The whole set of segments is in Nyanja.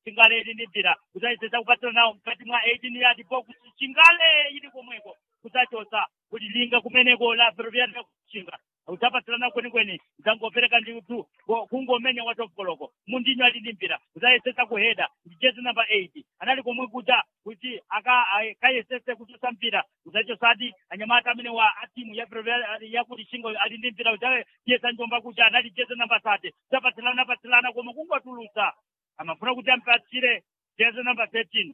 chingale ili ndi mpira kudzayesesa kupatsira nawo mkati mwa 18 yard box chingale ili komweko kudzachosa kuti linga kumeneko la ferroviaria kuchinga udzapatsirana kwenikweni udzangopereka nditu kungomenya watopkoloko mundinyo ali ndi mpira udzayesesa kuheda ndi jezi namba 8 anali komwe kuja kuti akayesese kuchosa mpira udzachosadi anyamata amene wa atimu ya ferroviaria yakuti chingo ali ndi mpira udzayesa njomba kuja anali jezi namba 3 udzapatsilana patsilana koma kungotulutsa amafuna kuti ampatsire jezi namba 13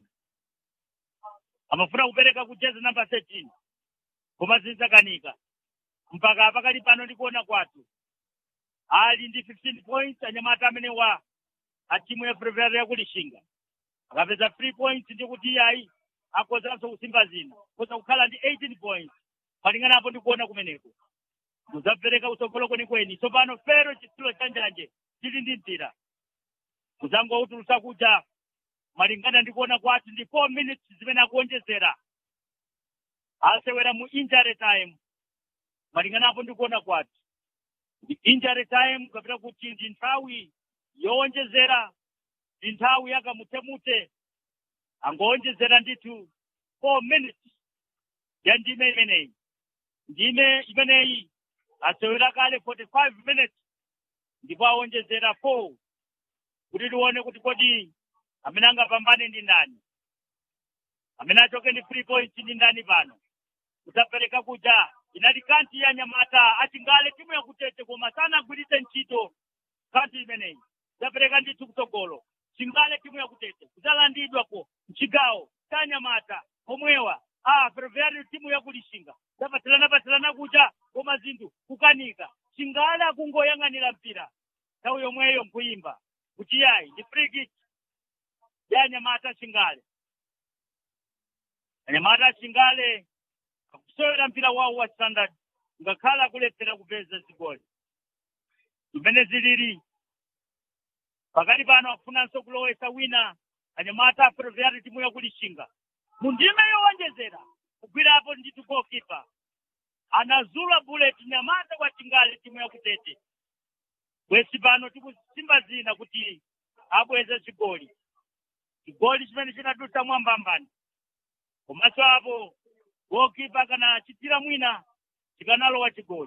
amafuna kupereka ku jezi namba 13 koma zinzakanika mpaka pakali pano ndikuona kwathu ali ndi 15 points anyamata amene wa atimu ya ferroviaria yakulishinga akapeza 3 points ndi kuti iyayi akozanso kusimba zina koza kukhala ndi 18 points malingana apo ndikuona kumeneko mudzapereka utsogolo kwenikweni tsopano fero chitsulo chanjanje chili ndi mpira kudzangoutulusa kuja malingana ndikuona kwathu ndi 4 minutes zimene akuonjezera asewera mu injury time malingana apo ndikuona kwathu ndi injury time kapita kuti ndi nthawi yowonjezera ndi nthawi yakamutemute angowonjezera ndithu 4 minutes ya ndime imeneyi ndime imeneyi asewera kale 45 minutes ndipo awonjezera 4 kuti tione kuti kodi amene angapambane ndi ndani amene achoke ndi free points ndi ndani pano kudzapereka kuja inali kanti ya nyamata achingale timu yakutete koma sanagwiritse ntchito kanti imeneyi kudzapereka ndithu kutsogolo chingale timu yakutete kudzalandidwako mchigawo cha nyamata pomwewa a ferroviario timu yakulishinga zapatsilana patsilana kuja koma zinthu kukanika chingale akungoyang'anira mpira nthawi yomweyo nkuyimba kuti yayi ndi free kick ya nyamata chingale anyamata chingale akusewera mpira wawo wa standard ngakhala akulephera kupeza zigoli zimene zilili pakati pano akufunanso kulowesa wina anyamata ferroviario timu yakulishinga mundime yowonjezera kugwirapo ndithu goalkeeper anazula bullet nyamata kwa chingale timu yakutete bwesi pano tikusimba zina kuti abweze chigoli chigoli chimene chinadutsa mwambambani komanso apo goalkeeper kana chitira mwina chikanalowa chigoli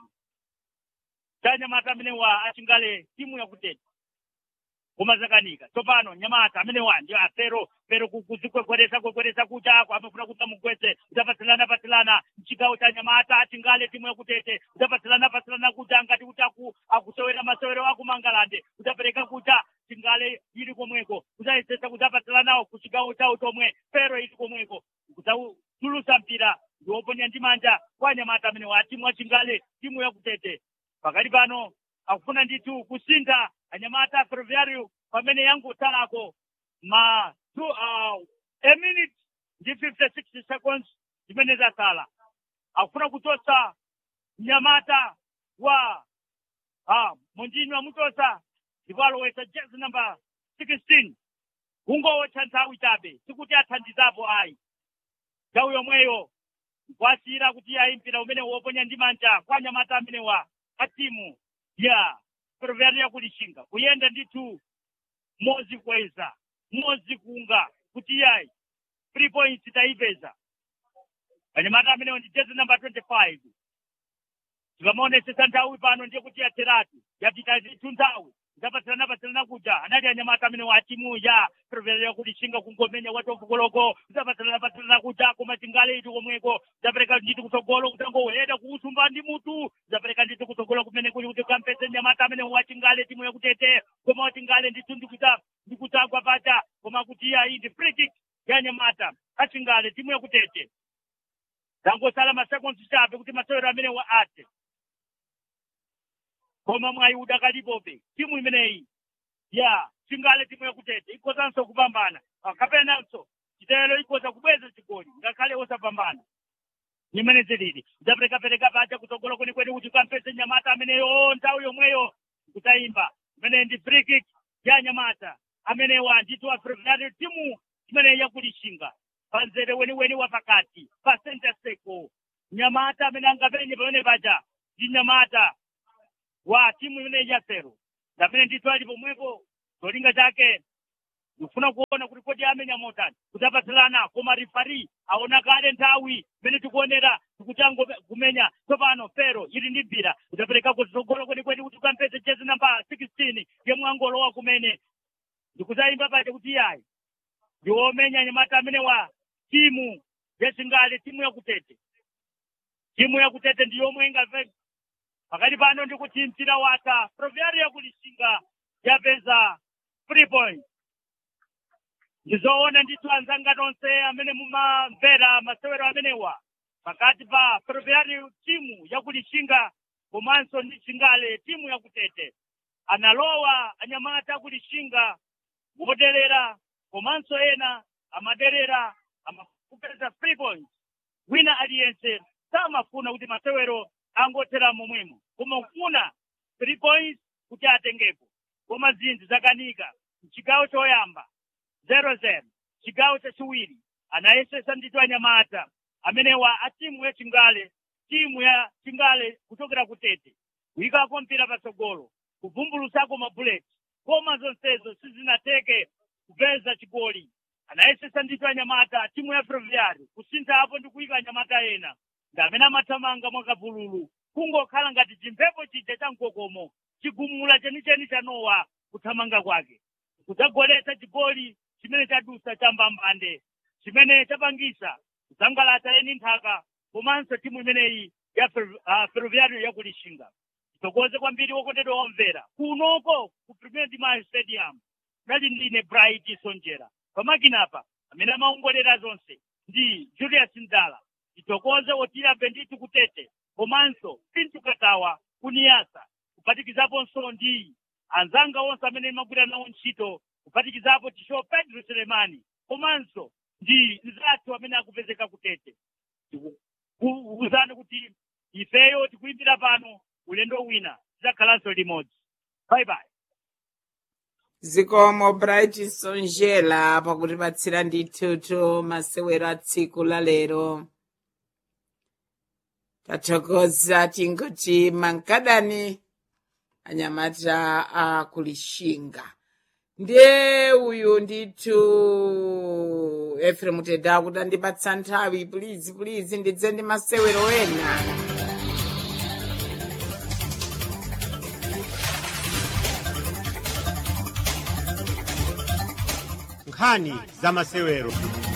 cha nyamata amene wa achingale timu yakutete koma zakanika tsopano nyamata amene wa ndi afero pero kuzikwekweresa kwekweresa kucha ako amafuna kuti amugwetse udzapatsilana patsilana mchigawo cha nyamata achingale timu yakutete udzapatsilana patsilana kucha ngati kuti aku akusewera masewero akumangalande udzapereka kucha chingale ili komweko udzayesesa kudzapatsilanawo ku chigawo chawo chomwe pero ili komweko kudzatulusa mpira ndiwoponya ndi manja kwa nyamata amene wa timu achingale timu yakutete pakati pano akufuna ndithu kusintha anyamata ferroviario pamene yangotalako ma two, uh, a minute ndi 56 seconds zimene zasala akufuna kuchosa mnyamata wa uh, mondinyo amuchosa ndipo alowesa jezi namba 16 kungowotcha nthawi chabe sikuti athandizapo ayi nthawi yomweyo kwasiyira kuti ayi mpira umene woponya ndi manja kwa anyamata amene wa atimu ya ferroviario yakulishinga kuyenda ndithu mozi kweza mozi kunga kuti yayi three points taipeza anyamata amenewo ndi jezi namba 25 tikamaonesesa nthawi pano ndiye kuti yatheratu yapita ndithu nthawi zapatsilana patsilana kuja anali anyamata amene wa timu ya ferroviario yakulishinga kungomenya watofukoloko zapatsilana patsilana kuja koma chingale iti komweko zapereka ndithu kutsogolo kutangoheda kuusumba ndi mutu zapereka ndithu kutsogolo kumene kuli kuti kampese nyamata amene wa chingale timu yakutete koma wa chingale ndithu ndikuta ndikutagwa pacha koma kuti iyayi ndi free kick ya nyamata achingale timu yakutete zangosala masekonds chabe kuti masewero amene wa ate koma mwayi udakalipobe timu imeneyi ya chingale timu yakutete ikozanso kupambana kapenanso chitelo ikoza kubweza chigoli ngakhale osapambana imene zilili zaperekapereka paja kutsogolo kwenikweni kuti kampese nyamata ameneyo nthawi yomweyo kutayimba imene ndi free kick ya nyamata amenewa ndithu wa ferroviario timu imene yakulishinga panzere weniweni wa pakati pa center circle nyamata amene angapenye pamene paja ndi nyamata wa timu imene ya fero amene ndithu ali pomwepo cholinga chake ndikufuna kuona kuti kodi amenya motani kuti apatsalana koma rifari aona kale nthawi imene tikuonera tikutango kumenya tsopano fero ili ndi mpira kudapereka kutsogolo kwenikweni kuti ukampeze jezi namba 16 yemwe angolowa kumene ndikutayimba paja kuti iyayi ndiwomenya nyamata amene wa timu yachingale timu yakutete timu yakutete ndiyomwe ingave pakati pano ndikuti mpira wata proviari yakulishinga yapeza three points ndizoona ndithu anzanga tonse amene mumamvera masewero amenewa pakati pa proviari timu yakulishinga komanso ndi chingale timu yakutete analowa anyamata akulishinga moderera komanso ena amaderera amakupeza three points wina aliyense samafuna kuti masewero angothera momwemo koma ufuna three points kuti atengepo koma zinthu zakanika mchigawo choyamba zero zero chigawo chachiwiri anayesesa ndithu anyamata amenewa a timu ya chingale timu ya chingale kuchokera kutete kuyikako mpira patsogolo kuvumbulutsako mabuleti koma zonsezo sizinateke kupeza chigoli anayesesa ndithu anyamata timu ya ferroviari kusintha apo ndi kuyika anyamata ena ndi amene amathamanga mwakavululu kungokhala ngati chimphepo chija cha mkokomo chigumula chenicheni cha nowa kuthamanga kwake kudzagoletsa chigoli chimene chadusa cha mbambande chimene chapangisa kusangalatsa eni nthaka komanso timu imeneyi ya Fer- ah, ferroviario yakulishinga titokoze kwambiri wokondedwa womvera kunoko ku premier dimayo stadium nali ndine bright sonjera pamakinapa amene amaongolera zonse ndi julius ndala titokoze otira benditi kutete komanso pintu katawa kuniyasa kuphatikizaponso ndi anzanga onse amene magwira nawo ntchito kuphatikizapo tisho pedro selemani komanso ndi nzathu amene akupezeka kutete kuwuzani kuti ifeyo tikuyimbira pano ulendo wina tidzakhalanso limodzi bye bye zikomo bright sonjela pakutipatsira ndithutu masewero a tsiku la lero tathokoza tinkuti mankadani anyamata akulishinga ndiye uyu ndithu efrem teda kuti andipatsa nthawi pulizi pulizi ndidze ndi masewero ena nkhani za masewero